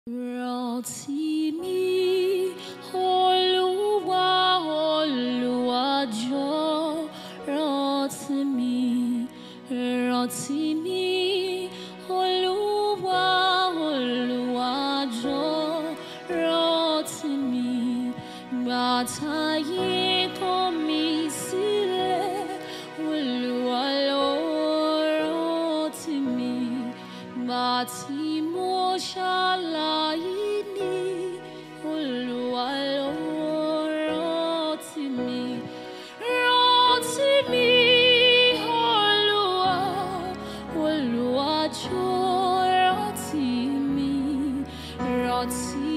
Rántí mi, Olúwa, Olúwa jọ̀ọ́, rántí mi, rántí mi, Olúwa, Olúwa jọ̀ọ́, rántí mi. Ìgbà táyé kọ̀ mí sílẹ̀, Olúwa ló rántí mi. Ìgbà tí mo ṣaláìní, Olúwa ló rántí mi. Rántí mi, Olúwa, Olúwa jọ̀ọ́, rántí mi. Rántí